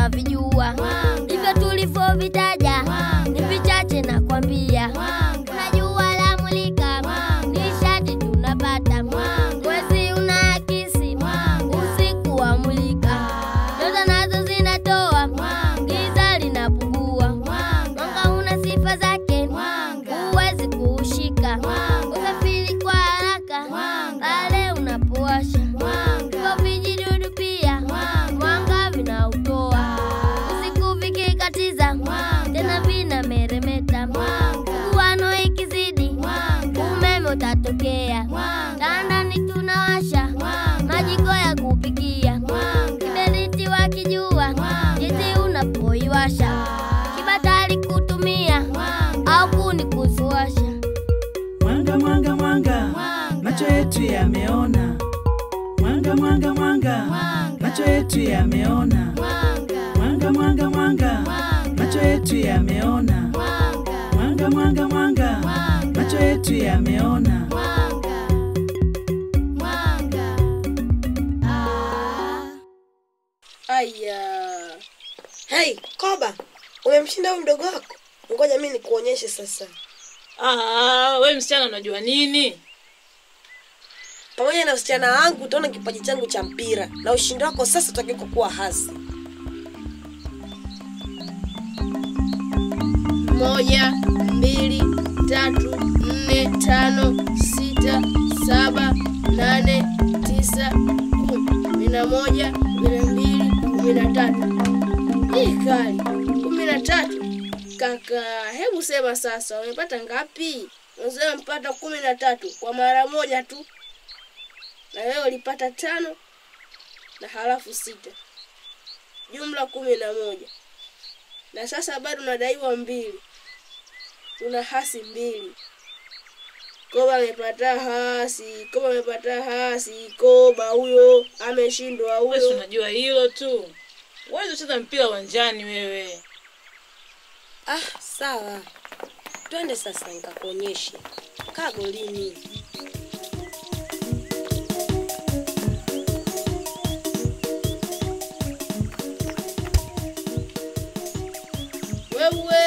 twavijua, hivyo tulivyovitaja ni vichache na kwambia. Kuna jua la mulika, nishati tunapata, mwezi unaakisi, usiku wa mulika, nyota nazo zinatoa, giza linapungua, mwanga una sifa zake, huwezi kuushika, usafiri kwa haraka pale unapowasha, hivyo vijidudu pia mwanga vinautoa, usiku vikikatiza tena vinameremeta, mguano ikizidi umeme utatokea, tandani tunawasha majiko ya kupikia, kiberiti wakijua jinsi unapoiwasha, kibatari kutumia au kuni kuziwasha. Mwanga, mwanga, mwanga, macho yetu yameona. Mwanga, mwanga, mwanga, macho yetu yameona. Mwanga, mwanga, mwanga, macho yetu yameona. Mwanga, mwanga, mwanga, macho yetu yameona. Aya. Hey, Koba, umemshinda huyu mdogo wako? Ngoja mimi nikuonyeshe sasa. Ah, we msichana unajua nini? Pamoja na usichana wangu utaona kipaji changu cha mpira na ushindi wako sasa utakiwa kuwa hasi. moja mbili tatu nne tano sita saba nane tisa kumi kumi na moja kumi na mbili kumi na tatu hii kali kumi na tatu kaka hebu sema sasa umepata ngapi unasema mpata kumi na tatu kwa mara moja tu na wewe ulipata tano na halafu sita jumla kumi na moja na sasa bado unadaiwa mbili una hasi mbili koba amepata hasi koba amepata hasi koba huyo ameshindwa Wewe si huyo unajua hilo tu. Wewe ucheza mpira uwanjani wewe. Ah, sawa. Twende sasa nikakuonyeshe. Kaa golini. wewe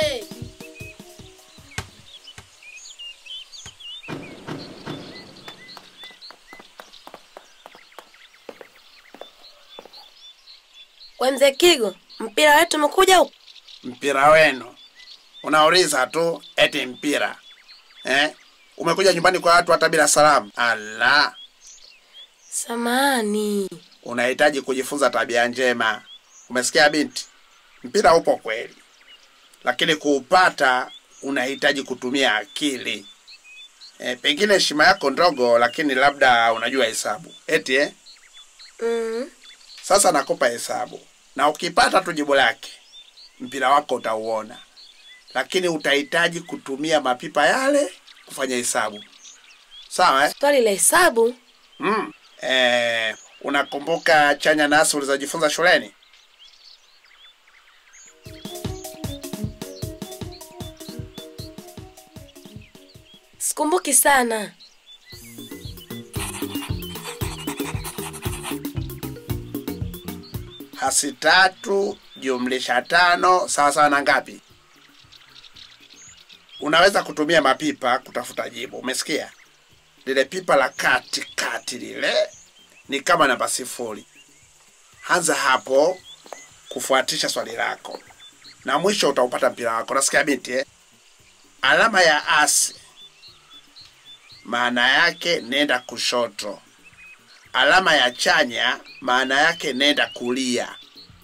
We mzee Kigo, mpira wetu umekuja huko? mpira wenu unauliza tu eti mpira eh? umekuja nyumbani kwa watu hata bila salamu ala Samani. unahitaji kujifunza tabia njema umesikia binti mpira upo kweli lakini kuupata unahitaji kutumia akili e, pengine heshima yako ndogo lakini labda unajua hesabu eti eh? Mm. sasa nakupa hesabu na ukipata tu jibu lake mpira wako utauona lakini utahitaji kutumia mapipa yale kufanya hesabu sawa eh? Swali la hesabu? mm. eh, unakumbuka chanya nasi ulizojifunza shuleni Sikumbuki sana. hasi tatu jumlisha tano sawa sawa na ngapi unaweza kutumia mapipa kutafuta jibu umesikia lile pipa la kati kati lile ni kama namba sifuri anza hapo kufuatisha swali lako na mwisho utaupata mpira wako nasikia binti eh? alama ya asi maana yake nenda kushoto alama ya chanya maana yake nenda kulia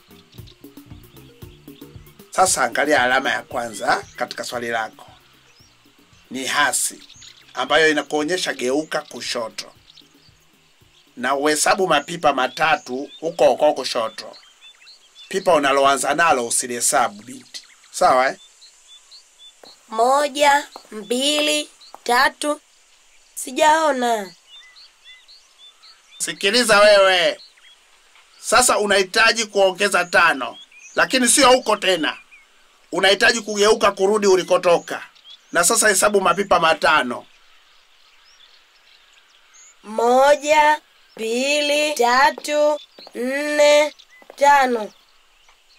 sasa angalia alama ya kwanza katika swali lako ni hasi ambayo inakuonyesha geuka kushoto na uhesabu mapipa matatu huko huko kushoto pipa unaloanza nalo usilihesabu binti sawa eh? Moja, mbili, tatu. Sijaona. sikiliza wewe sasa unahitaji kuongeza tano lakini sio huko tena unahitaji kugeuka kurudi ulikotoka na sasa hesabu mapipa matano Moja, mbili, tatu, nne, tano.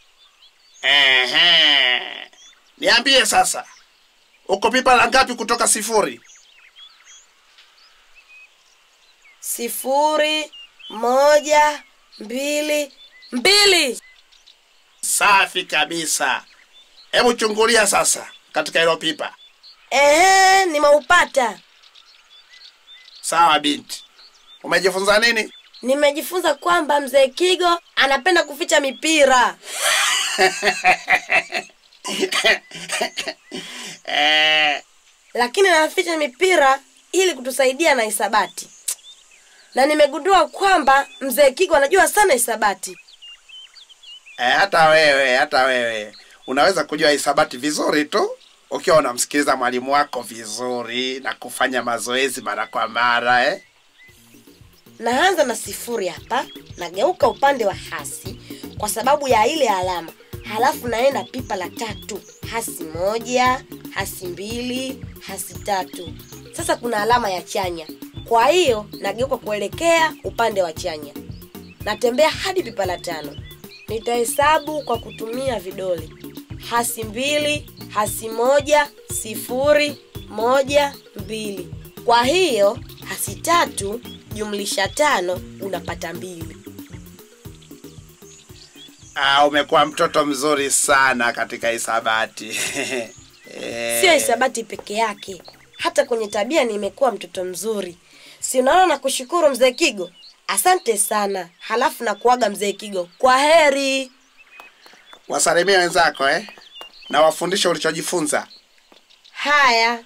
Ehe. Niambie sasa, uko pipa la ngapi kutoka sifuri? Sifuri, moja, mbili, mbili. Safi kabisa. Hebu chungulia sasa katika hilo pipa. Ehe, nimeupata. Sawa binti, umejifunza nini? Nimejifunza kwamba mzee Kigo anapenda kuficha mipira. Eh, lakini anaficha mipira ili kutusaidia na hisabati na nimegundua kwamba mzee kigo anajua sana hisabati eh, hata wewe hata wewe unaweza kujua hisabati vizuri tu ukiwa unamsikiliza mwalimu wako vizuri na kufanya mazoezi mara kwa mara eh? naanza na sifuri hapa nageuka upande wa hasi kwa sababu ya ile alama halafu naenda pipa la tatu hasi moja hasi mbili hasi tatu sasa kuna alama ya chanya kwa hiyo nageuka kuelekea upande wa chanya natembea hadi pipa la tano nitahesabu kwa kutumia vidole hasi mbili hasi moja sifuri moja mbili kwa hiyo hasi tatu jumlisha tano unapata mbili Ah, umekuwa mtoto mzuri sana katika hisabati Eh, sio hisabati peke yake hata kwenye tabia nimekuwa mtoto mzuri si unaona na kushukuru mzee kigo asante sana halafu na kuaga mzee kigo kwa heri wasalimie wenzako eh? na wafundishe ulichojifunza haya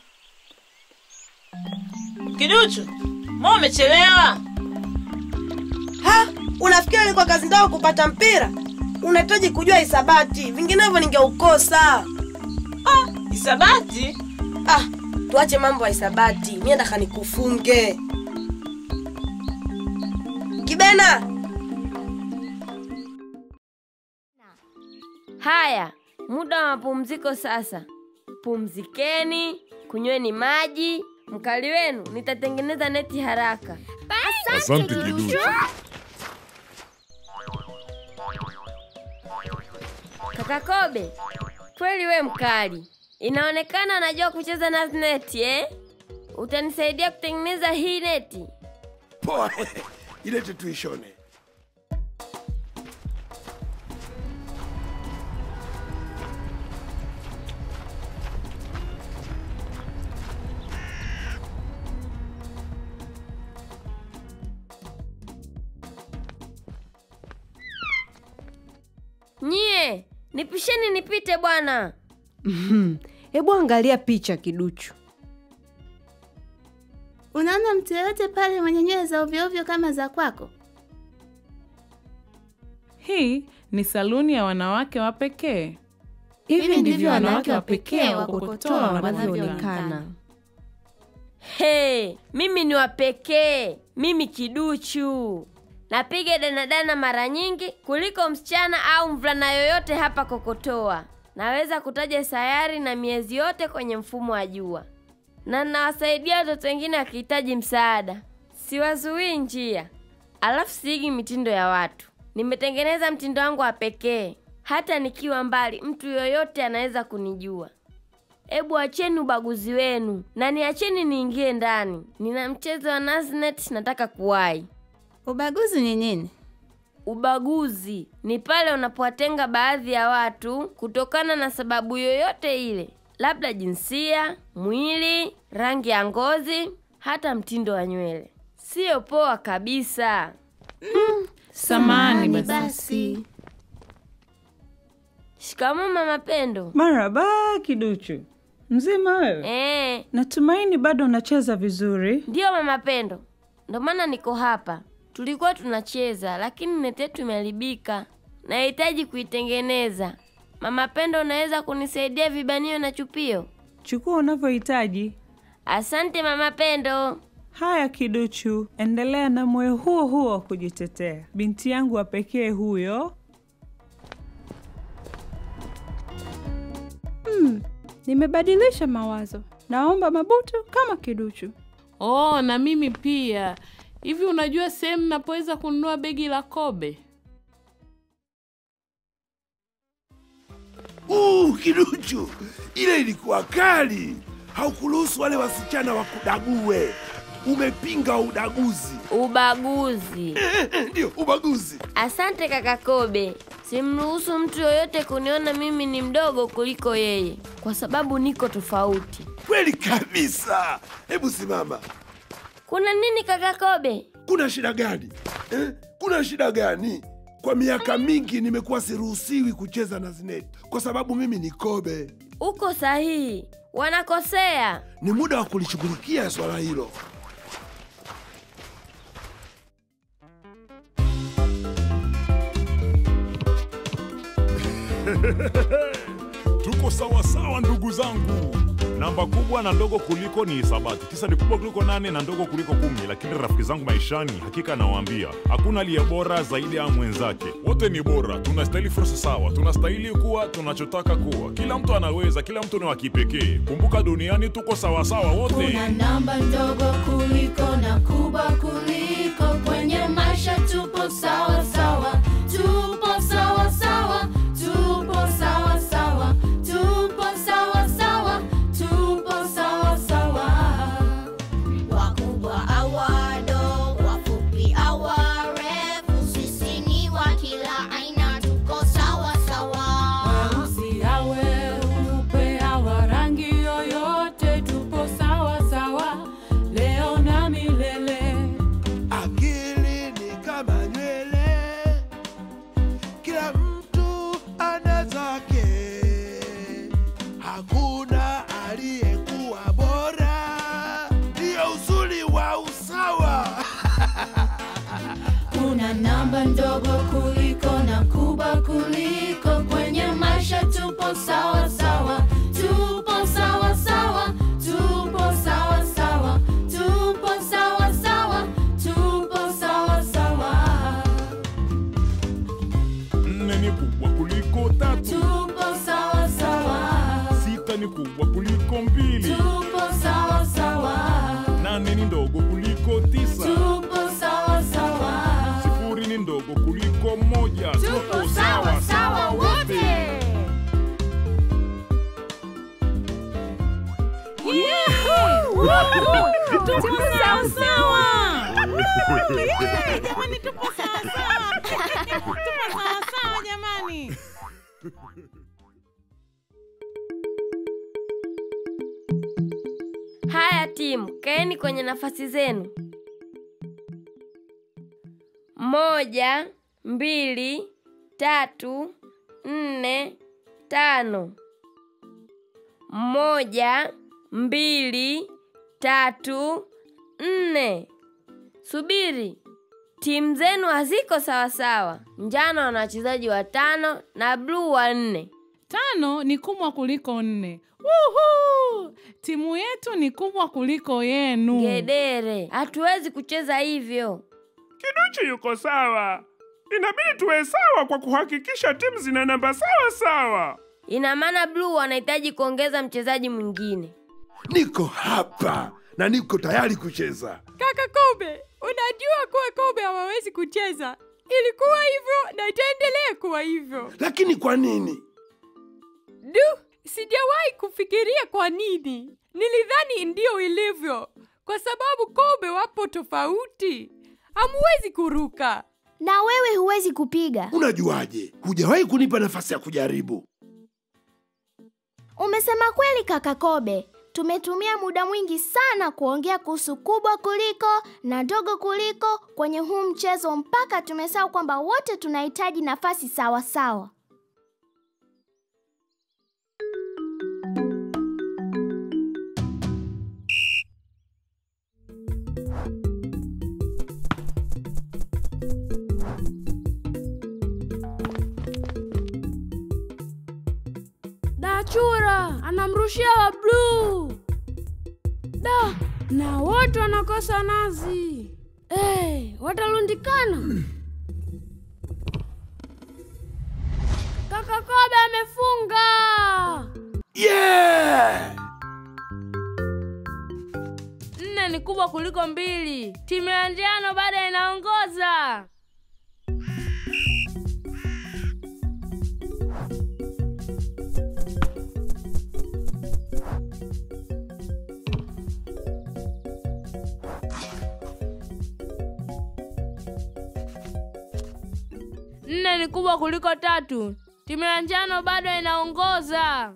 Kiduchu, mbona umechelewa? ha unafikiri ilikuwa kazi ndogo kupata mpira unahitaji kujua hisabati vinginevyo ningeukosa Hisabati? ah tuache mambo ya hisabati mie nataka nikufunge kibena Haya, muda wa mapumziko sasa. Pumzikeni, kunyweni maji. Mkali wenu nitatengeneza neti haraka. Asante Kiduchu. Kaka Kobe, kweli we mkali. Inaonekana unajua kucheza na neti eh? Utanisaidia kutengeneza hii neti? Poa, ilete tuishone. Nyie, nipisheni nipite bwana. Hebu angalia picha Kiduchu. Unaona mtu yeyote pale mwenye nywele za ovyoovyo kama za kwako? Hii ni saluni ya wanawake wa pekee. Hivi ndivyo wanawake wa pekee wa kukotoa wanavyoonekana. Hey, mimi ni wa pekee, mimi kiduchu. Napiga danadana mara nyingi kuliko msichana au mvulana yoyote hapa Kokotoa. Naweza kutaja sayari na miezi yote kwenye mfumo wa jua, na nawasaidia watoto wengine wakihitaji msaada. Siwazuii njia, alafu siigi mitindo ya watu. Nimetengeneza mtindo wangu wa pekee, hata nikiwa mbali, mtu yoyote anaweza kunijua. Ebu acheni ubaguzi wenu na niacheni niingie ndani. Nina mchezo wa Naznet, nataka kuwahi. Ubaguzi ni nini? Ubaguzi ni pale unapowatenga baadhi ya watu kutokana na sababu yoyote ile, labda jinsia, mwili, rangi ya ngozi, hata mtindo wa nywele. Siyo poa kabisa. Samani basi. Basi Shikamoo mama Pendo. Maraba Kiduchu, mzima wewe? Eh, Natumaini bado unacheza vizuri. ndiyo mama Pendo, ndo maana niko hapa. Tulikuwa tunacheza lakini neti yetu imeharibika, nahitaji kuitengeneza. Mama Pendo, unaweza kunisaidia vibanio na chupio? Chukua unavyohitaji. Asante mama Pendo. Haya Kiduchu, endelea na moyo huo huo wa kujitetea. Binti yangu wa pekee huyo. Nimebadilisha mawazo, naomba mabutu kama Kiduchu. Oh, na mimi pia. Hivi unajua sehemu napoweza kununua begi la Kobe? Uh, kiduchu, ile ilikuwa kali. Haukuruhusu wale wasichana wakudague. Umepinga udaguzi. Ubaguzi. Ndio, ubaguzi. Asante kaka Kobe. Simruhusu mtu yoyote kuniona mimi ni mdogo kuliko yeye, kwa sababu niko tofauti. Kweli kabisa. Hebu simama. Kuna nini kaka Kobe? Kuna shida gani eh? Kuna shida gani? Kwa miaka mingi nimekuwa siruhusiwi kucheza na Zineti kwa sababu mimi ni Kobe. Uko sahihi, wanakosea. Ni muda wa kulishughulikia swala hilo. Tuko sawa sawa ndugu zangu. Namba kubwa na ndogo kuliko ni hisabati. Tisa ni kubwa kuliko nane na ndogo kuliko kumi, lakini rafiki zangu maishani, hakika nawaambia hakuna aliye bora zaidi ya mwenzake. Wote ni bora, tunastahili fursa sawa, tunastahili kuwa tunachotaka kuwa. Kila mtu anaweza, kila mtu ni wa kipekee. Kumbuka duniani tuko sawa sawa wote. Kuna namba ndogo kuliko na kubwa kuliko, kwenye maisha tupo sawa sawa, tupo sawa sawa, tupo sawa sawa, tupo sawa sawa, tupo sawa sawa. Wakubwa au wadogo, wafupi au warefu, sisi ni wa kila aina, tuko sawa sawa. Weusi awe weupe awa rangi yoyote, tupo sawa sawa leo na milele. Akili ni kama nywele, kila mtu ana zake, hakuna aliyekuwa bora. Ndiyo uzuri wa usawa. Kuna namba ndogo kuliko na kubwa kuliko, kwenye maisha tupo sawa sawa, tupo sawa sawa, tupo sawa sawa, tupo sawa sawa, tupo sawa sawa, Nne ni kubwa kuliko tatu, tupo sawa sawa, sita ni kubwa kuliko mbili, tupo sawa sawa, nane ni ndogo kuliko tisa, tupo sawa sawa, sifuri ni ndogo kuliko moja. tupo sawa sawa wote. Tuko sawa sawa. Jamani, tupo sawa sawa. Tupo sawa sawa jamani. Haya timu, kaeni kwenye nafasi zenu. Moja, mbili, tatu, nne, tano. Moja, mbili, tatu, nne. Subiri, timu zenu haziko sawasawa. Njano wana wachezaji watano na bluu wanne. Tano ni kubwa kuliko nne. Wuhu! Timu yetu ni kubwa kuliko yenu. Gedere, hatuwezi kucheza hivyo. Kiduchu yuko sawa. Inabidi tuwe sawa kwa kuhakikisha timu zina namba sawa sawa. Ina maana bluu wanahitaji kuongeza mchezaji mwingine. Niko hapa na niko tayari kucheza. Kaka Kobe, unajua kuwa Kobe hawawezi kucheza. Ilikuwa hivyo na itaendelea kuwa hivyo. Lakini kwa nini? Du, sijawahi kufikiria kwa nini. Nilidhani ndio ilivyo, kwa sababu Kobe wapo tofauti. Hamuwezi kuruka. Na wewe huwezi kupiga. Unajuaje? Hujawahi kunipa nafasi ya kujaribu. Umesema kweli kaka Kobe. Tumetumia muda mwingi sana kuongea kuhusu kubwa kuliko na ndogo kuliko kwenye huu mchezo mpaka tumesahau kwamba wote tunahitaji nafasi sawa sawa. Dachura anamrushia wa bluu. Da, na wote wanakosa nazi. Hey, watalundikana. Kaka Kobe amefunga. Yeah! Nne ni kubwa kuliko mbili. Timu ya njano bado inaongoza. Nne ni kubwa kuliko tatu. Timu ya njano bado inaongoza.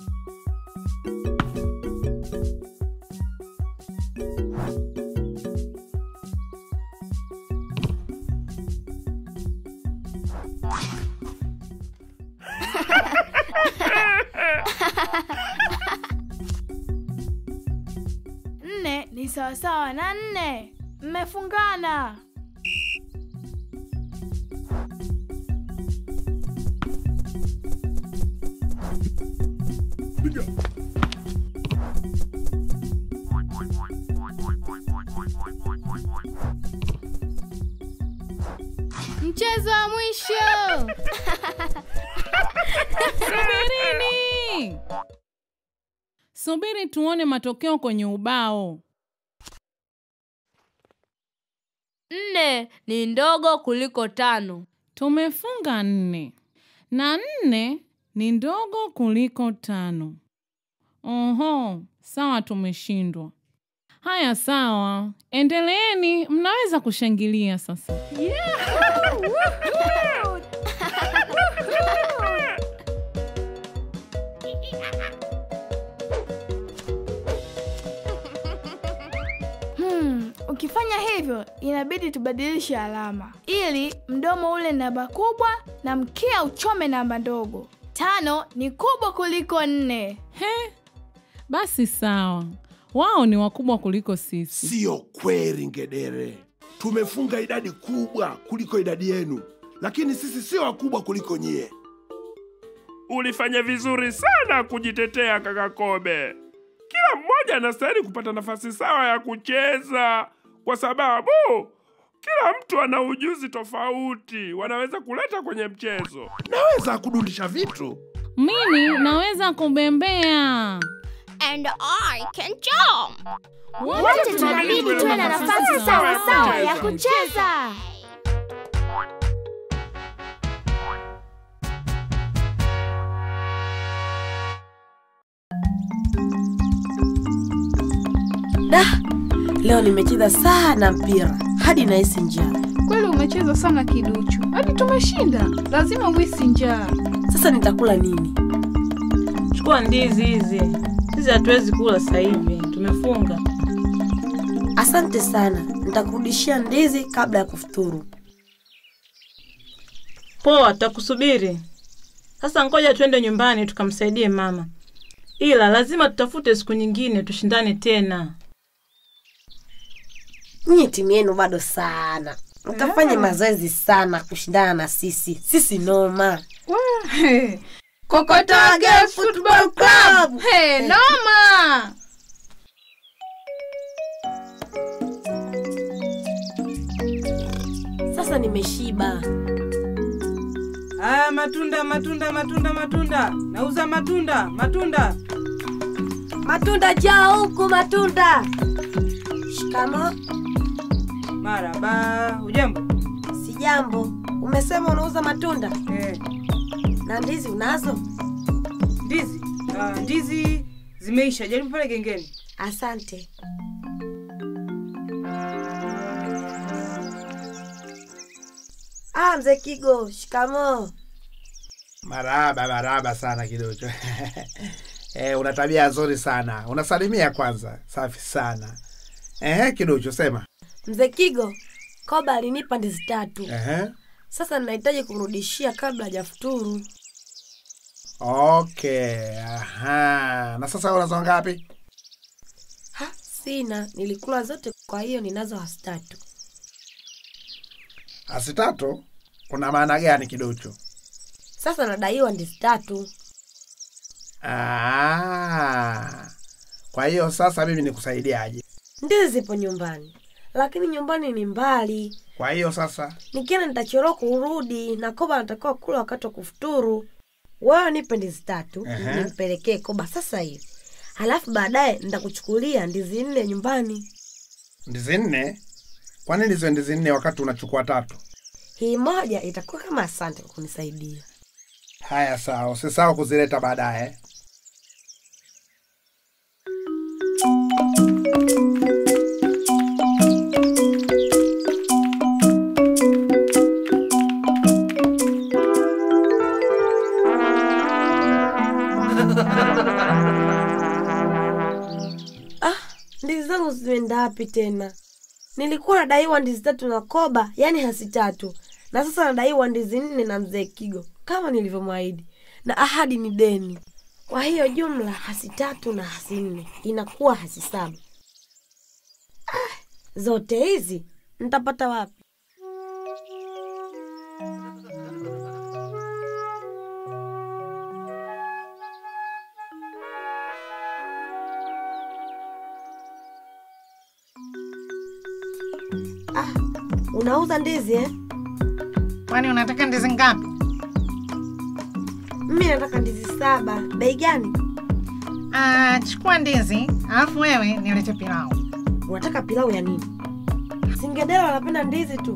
Nne ni sawasawa na nne. Mmefungana. Mchezo wa mwisho. Subirini, subiri tuone matokeo kwenye ubao. Nne ni ndogo kuliko tano. Tumefunga nne na nne ni ndogo kuliko tano. Oho, sawa, tumeshindwa. Haya, sawa, endeleeni, mnaweza kushangilia sasa. Hmm, ukifanya hivyo inabidi tubadilishe alama ili mdomo ule namba kubwa na mkia uchome namba ndogo. Tano ni kubwa kuliko nne. He, basi sawa, wao ni wakubwa kuliko sisi. Siyo kweli, ngedere. Tumefunga idadi kubwa kuliko idadi yenu, lakini sisi sio wakubwa kuliko nyie. Ulifanya vizuri sana kujitetea kaka Kobe. Kila mmoja anastahili kupata nafasi sawa ya kucheza, kwa sababu kila mtu ana ujuzi tofauti, wanaweza kuleta kwenye mchezo. Naweza kudundisha vitu. Mimi naweza kubembea. And I can jump. Wote tunabidi tuwe na nafasi sawa sawa ya kucheza. Da, leo nimecheza sana mpira hadi nahisi njaa. Kweli umecheza sana kiduchu, hadi tumeshinda. Lazima uhisi njaa. Sasa nitakula nini? Chukua ndizi hizi. Sisi hatuwezi kula sasa hivi, tumefunga. Asante sana, nitakurudishia ndizi kabla ya kufuturu. Poa, tutakusubiri. Sasa ngoja twende nyumbani tukamsaidie mama, ila lazima tutafute siku nyingine tushindane tena. Nyie timu yenu bado sana, mkafanye Ah. mazoezi sana kushindana na sisi. Sisi noma. Kokotoa Girls Football Club. Hey, noma! Sasa nimeshiba. Aya, matunda matunda matunda matunda, nauza matunda matunda. Matunda jaa huku, matunda. Shikamo. Maraba, ujambo? Sijambo. Umesema unauza matunda? Eh. Na ndizi unazo? Ndizi ah, ndizi zimeisha, jaribu pale gengeni. Asante. Ah, mzee Kigo, shikamo. Maraba, maraba sana kidogo. Eh, una tabia nzuri sana. Unasalimia kwanza. Safi sana. Ehe, kidogo sema. Mzee Kigo, Koba alinipa ndizi tatu. Ehe. Sasa ninahitaji kumrudishia kabla hajafuturu. Okay. Aha. Na sasa unazo ngapi? Ha, sina, nilikula zote, kwa hiyo ninazo hasi tatu. Asi tatu? Una maana gani kidocho? Sasa nadaiwa ndizi tatu. Ah. Kwa hiyo sasa mimi nikusaidiaje? Ndizi zipo nyumbani, lakini nyumbani ni mbali. Kwa hiyo sasa Nikienda nitachelewa kurudi, na Koba anatakiwa kula wakati wa kufuturu. Wewe nipe ndizi tatu Ehe. nimpelekee Koba sasa hivi, halafu baadaye nitakuchukulia ndizi nne nyumbani. ndizi nne? Kwa nini ziwe ndizi nne wakati unachukua tatu? Hii moja itakuwa kama asante kwa kunisaidia. Haya, sawa, usisahau kuzileta baadaye. ndizi zangu zimeenda wapi tena? Nilikuwa nadaiwa ndizi tatu na Koba, yaani hasi tatu, na sasa nadaiwa ndizi nne na mzee Kigo kama nilivyomwahidi, na ahadi ni deni. Kwa hiyo jumla hasi tatu na hasi nne inakuwa hasi saba. Ah, zote hizi nitapata wapi? Ah, unauza ndizi eh? Kwani unataka ndizi ngapi? Mimi nataka ndizi saba. Bei gani? Ah, chukua ndizi alafu wewe nilete pilau. Unataka pilau ya nini? Singedela wanapenda ndizi tu.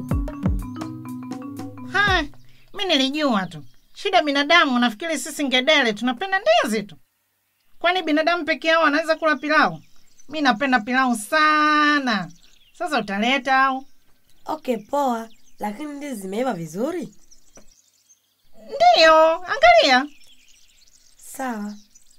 Ha, mi nilijua tu. Shida binadamu, nafikiri sisi ngedele tunapenda ndizi tu. Kwani binadamu peke yao anaweza kula pilau? Mi napenda pilau sana. Sasa utaleta au? Okay, poa, lakini ndizi zimeiva vizuri. Ndiyo, angalia. Sawa.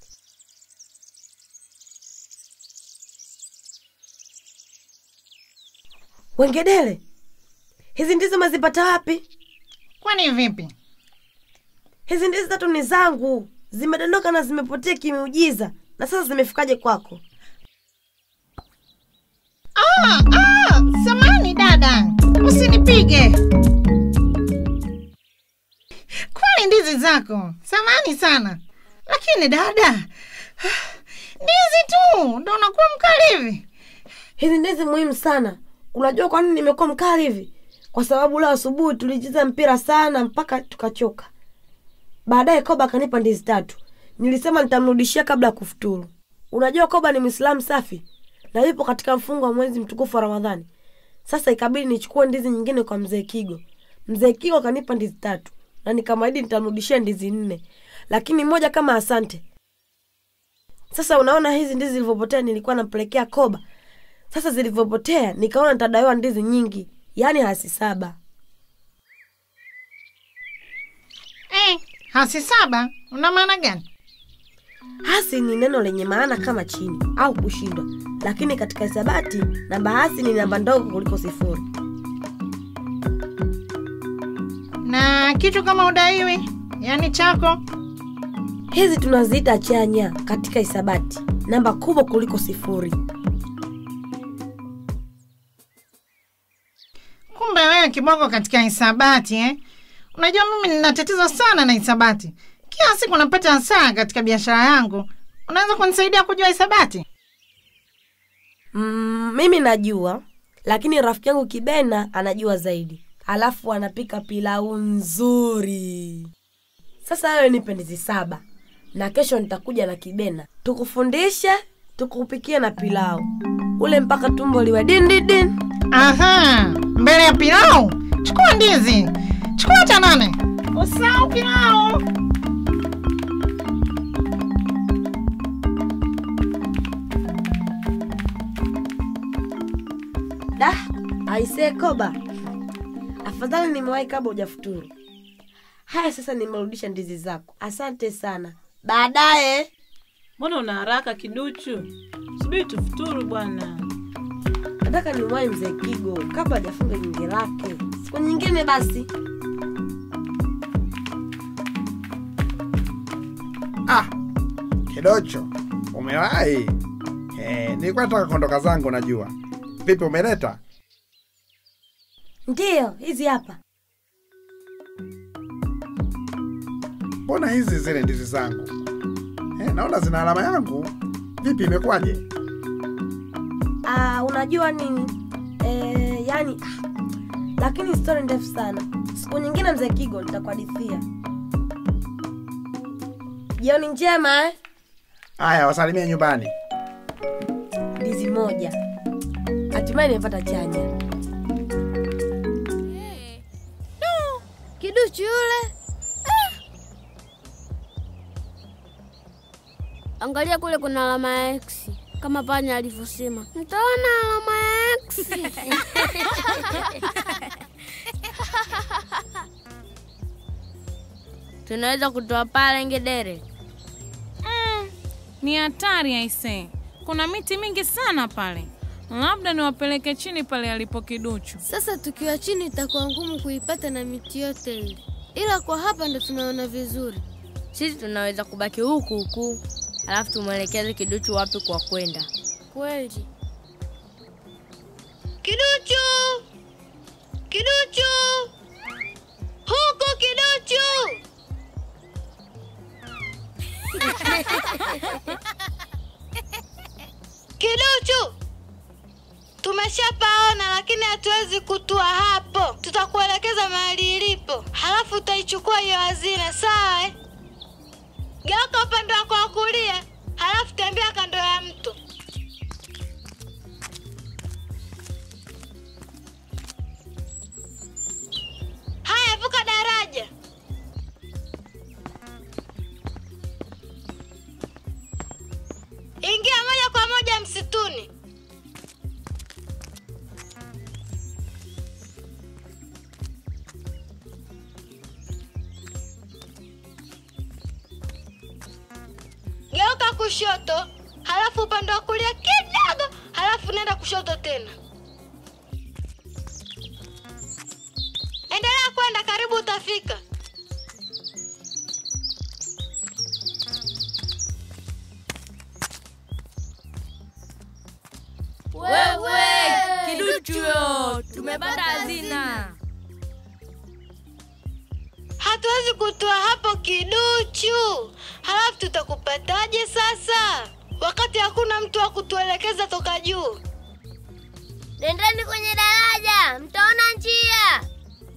Wengedele, hizi ndizi umezipata wapi? Kwani vipi? Hizi ndizi tatu ni zangu, zimedondoka na zimepotea kimeujiza, na sasa zimefikaje kwako? Ah, ah, samani dada, usinipige. Kwani ndizi zako, samani sana. Lakini dada, ndizi tu ndo unakuwa mkali hivi. Hizi ndizi muhimu sana. Unajua kwa nini nimekuwa mkali hivi? Kwa sababu leo asubuhi tulicheza mpira sana mpaka tukachoka. Baadaye Koba akanipa ndizi tatu. Nilisema nitamrudishia kabla ya kufuturu. Unajua Koba ni Mwislamu safi na yupo katika mfungo wa mwezi mtukufu wa Ramadhani. Sasa ikabidi nichukue ndizi nyingine kwa mzee Kigo. Mzee Kigo akanipa ndizi tatu na nikamwahidi nitamrudishia ndizi nne, lakini moja kama asante. Sasa unaona hizi ndizi zilivyopotea, nilikuwa nampelekea Koba. Sasa zilivyopotea, nikaona nitadaiwa ndizi nyingi, yaani hasi saba. Eh, hasi saba, una maana gani? Hasi ni neno lenye maana kama chini au kushindwa, lakini katika hisabati namba hasi ni namba ndogo kuliko sifuri. Na kitu kama udaiwi, yaani chako, Hizi tunaziita chanya katika hisabati, namba kubwa kuliko sifuri. kumbe wewe kiboko katika hisabati eh? Unajua mimi nina tatizo sana na hisabati, kila siku napata hasara katika biashara yangu. Unaweza kunisaidia kujua hisabati? Mm, mimi najua, lakini rafiki yangu Kibena anajua zaidi, alafu anapika pilau nzuri. Sasa wewe nipe ndizi saba na kesho nitakuja na Kibena tukufundishe, tukupikie na pilau ule mpaka tumbo liwe din din din. Aha, mbele ya pilau chukua ndizi, chukua cha nane, usahau pilau. Da, aisee Koba, afadhali nimewahi kabla hujafuturu. Haya, sasa nimerudisha ndizi zako, asante sana. Baadaye Mbona una haraka kiduchu? Subiri tufuturu bwana. nataka nimwahi mzee Kigo kabla hajafunga nyingi lake. Siku nyingine basi. Ah, Kidocho, umewahi? Eh, nilikuwa nataka kuondoka zangu najua. Vipi umeleta? Ndiyo, hizi hapa. Mbona hizi zile ndizi zangu? Eh, naona zina alama yangu. Vipi imekuwaje? Ah, unajua nini? Eh, yani ah, lakini story ndefu sana. Siku nyingine mzee Kigo nitakuhadithia. Jioni njema eh? Aya, wasalimie nyumbani. Ndizi moja. Hatimaye nimepata chanya. Kiduchu yule. Angalia kule kuna alama ya X kama panya alivyosema. Mtaona alama ya X. Tunaweza kutoa pale ngedere. Ni hatari aise. kuna miti mingi sana pale, labda niwapeleke chini pale alipo kiduchu. Sasa tukiwa chini itakuwa ngumu kuipata na miti yote ile, ila kwa hapa ndo tunaona vizuri. Sisi tunaweza kubaki huku huku, alafu tumwelekeze kiduchu wapi kwa kwenda. Kweli. Kiduchu! Kiduchu! Huku kiduchu! Kiduchu! Tumeshapaona lakini hatuwezi kutua hapo. Tutakuelekeza mahali ilipo, halafu utaichukua hiyo hazina, sawa? eh? Geuka upande wako wa kulia, halafu tembea kando ya mto. Haya, vuka daraja. Ingia moja kwa moja msituni. Geuka kushoto, halafu upande wa kulia kidogo, halafu nenda kushoto tena. Endelea kwenda, karibu utafika. Wewe kiduchu, tumepata hazina. Hatuwezi kutoa hapo kiduchu, halafu tutakupataje sasa, wakati hakuna mtu wa kutuelekeza toka juu? Nendeni kwenye daraja, mtaona njia.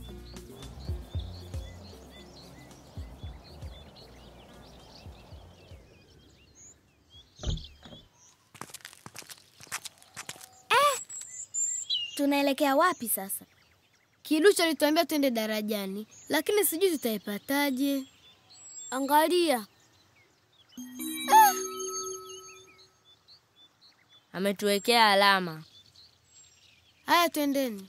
Tunaelekea wapi sasa? Kiduchu alituambia twende darajani, lakini sijui tutaipataje. Angalia, Ametuwekea alama. haya, twendeni.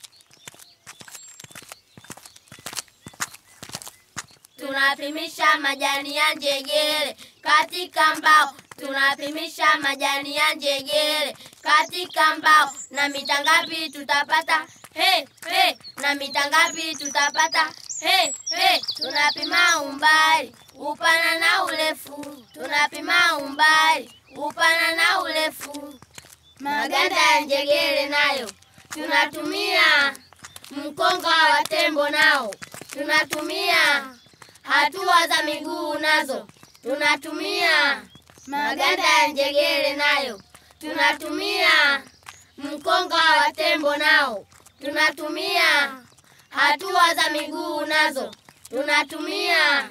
Tunapimisha majani ya njegere katika mbao, tunapimisha majani ya njegere katika mbao. Na mita ngapi tutapata? He, he, na mita ngapi tutapata? He, he, tunapima umbali, upana na urefu, tunapima umbali, upana na urefu. Maganda ya njegere nayo tunatumia, mkonga wa tembo nao tunatumia hatua za miguu nazo tunatumia, maganda ya njegere nayo tunatumia, mkonga wa tembo nao tunatumia, hatua za miguu nazo tunatumia.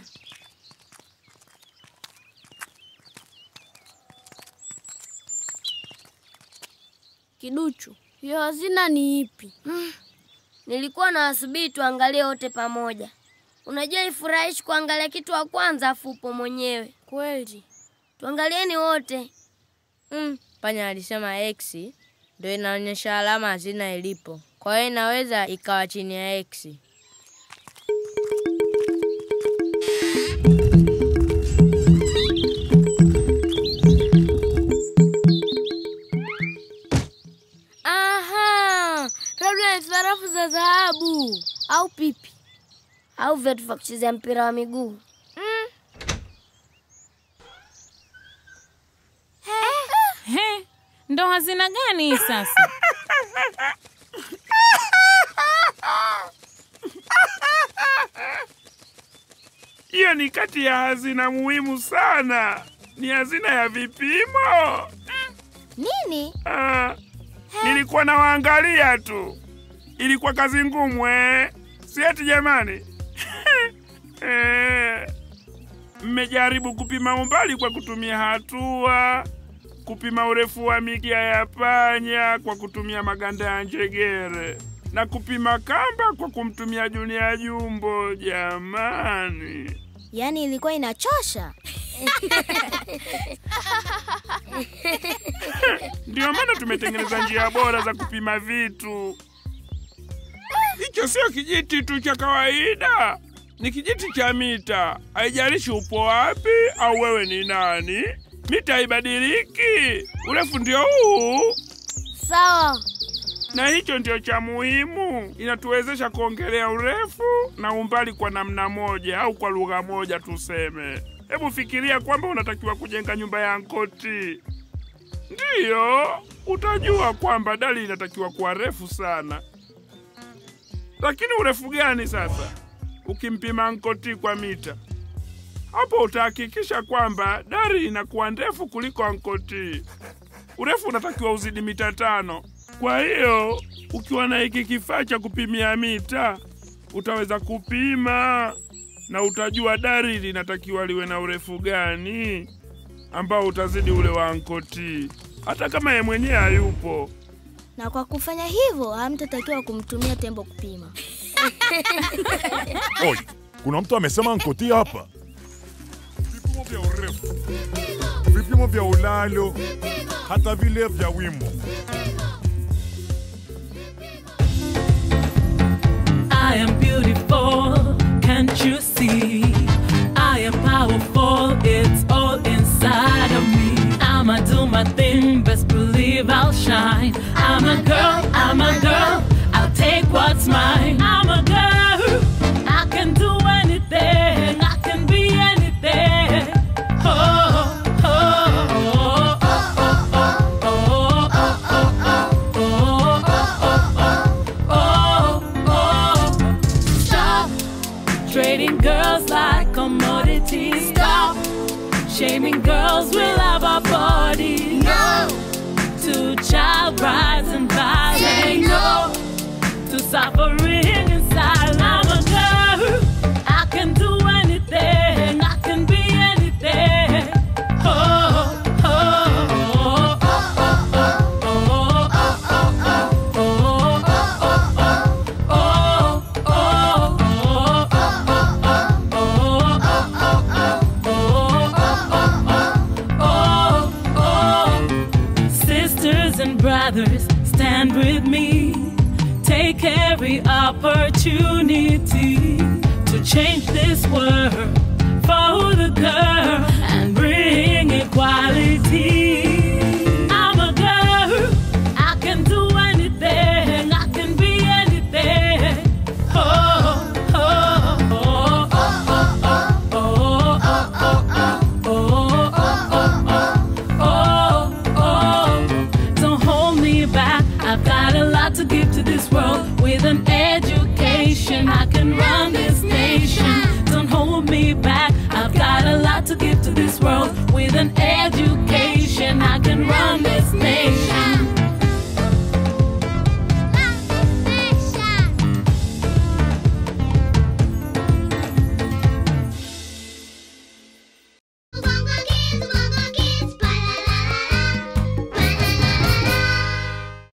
Kiduchu, hiyo hazina ni ipi? Nilikuwa na wasubiri tuangalie wote pamoja. Unajua ifurahishi kuangalia kitu wa kwanza afu upo mwenyewe. Kweli. Tuangalieni wote. Mm, panya alisema X ndio inaonyesha alama hazina ilipo. Kwa hiyo inaweza ikawa chini ya X. Aha, labda ni sarafu za dhahabu au pipi au viatu vya kuchezea mpira wa miguu. He, ndo hazina gani hii sasa? Hiyo ni kati ya hazina muhimu sana, ni hazina ya vipimo. Nini? Ah, nilikuwa nawaangalia tu, ilikuwa kazi ngumu eh? Si eti jamani? Eh, mmejaribu kupima umbali kwa kutumia hatua, kupima urefu wa mikia ya panya kwa kutumia maganda ya njegere na kupima kamba kwa kumtumia Junia Jumbo. Jamani, Yaani ilikuwa inachosha. ndio maana tumetengeneza njia bora za kupima vitu. Hicho sio kijiti tu cha kawaida, ni kijiti cha mita. Haijalishi upo wapi au wewe ni nani, mita haibadiliki, urefu ndio huu. Sawa. na hicho ndio cha muhimu, inatuwezesha kuongelea urefu na umbali kwa namna moja au kwa lugha moja tuseme. Hebu fikiria kwamba unatakiwa kujenga nyumba ya Nkoti, ndiyo utajua kwamba dali inatakiwa kuwa refu sana. Lakini urefu gani sasa ukimpima Nkoti kwa mita? Hapo utahakikisha kwamba dari inakuwa ndefu kuliko Nkoti. Urefu unatakiwa uzidi mita tano. Kwa hiyo ukiwa na hiki kifaa cha kupimia mita utaweza kupima na utajua dari linatakiwa liwe na urefu gani ambao utazidi ule wa Nkoti, hata kama ye mwenyewe hayupo. Na kwa kufanya hivyo hamtatakiwa kumtumia tembo kupima. Oi, kuna mtu amesema nkoti hapa. Vipimo vya urefu, vipimo vya ulalo, hata vile vya wimo. I am beautiful, can't you see? I am powerful, it's all inside of me. I'ma do my thing, best believe I'll shine. I'm a girl, I'm a girl, I'll take what's mine. I'm a girl, I can do anything, I can be anything. Oh, oh, oh, oh, oh, oh, oh, oh, oh, oh, oh. Stop trading girls like commodities. Stop shaming girls we love our bodies. No to child brides and violence. Say no to suffering inside. I'm a girl. I can do anything. I can be anything. Oh, oh, oh, oh, oh, oh, oh, oh, oh, oh, oh. Sisters and brothers, stand with me. Take every opportunity to change this world for the girl and bring equality.